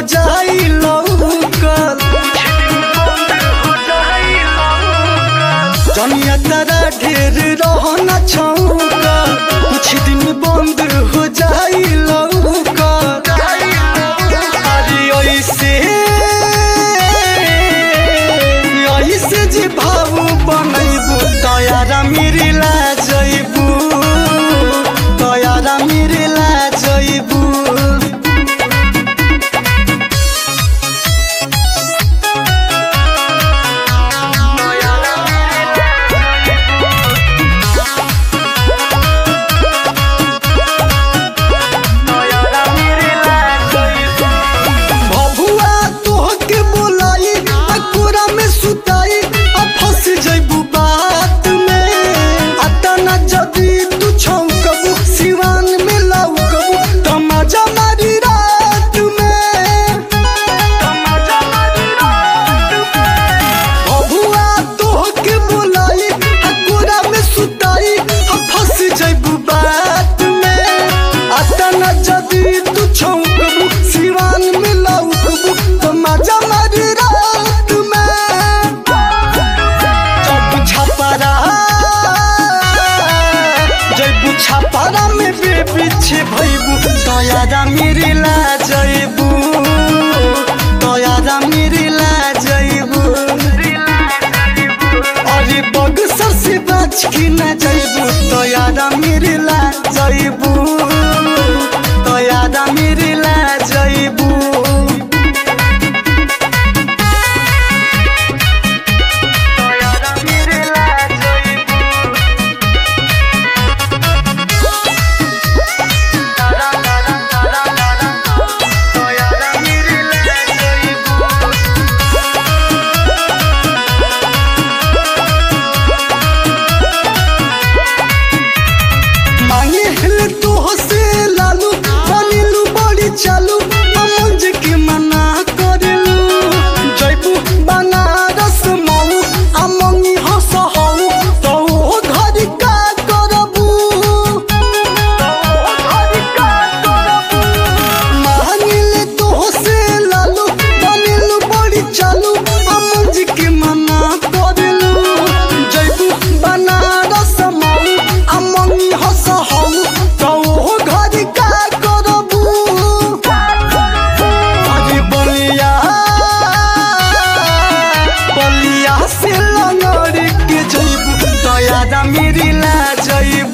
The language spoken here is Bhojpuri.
जाई लौकल जनिया तारा ढेर रहना छौकल कुछ दिन बंद हो जाई लौकल अरे ऐसे ऐसे जे भाव बनैबू तयारा मेरे ला जैबू तयारा मेरे ला जैबू भभुआ तोहके बोलाई आ कोरा में सुताई आ फंस जइबू बात में आता न जदी तू छौकबू सिवान में लौकबू तमाजा मारी रात में भभुआ तोहके बोलाई आ कोरा में सुताई आ फंस जइबू बात में आता न जदी तू छौकबू सिवान में लौकबू तमाजा मारी रात में जब छपरा जैबू छपरा में बेबी छे भैबू तयारा मेरे ला जैबू तयारा मेरे ला जैबू अरे बगसर से बच के न जैबू तयारा मेरे ला जैबू तयारा मेरे ला जैबू मांगे हिल तो से लालू बनिलू बड़ी चालू अमंज के मना करेलू जयबू बनारस मऊ अमंगी हस हऊ तो ओ घर का करबू मांगिल तो से लालू बनिलू बड़ी चालू अमंज के मना करेलू जयबू बनारस मऊ अमंगी हस हऊ तो ओ घर का करबू अरे बलिया बलिया से लंगड़ के जइबू दयादा मेरी ला जइबू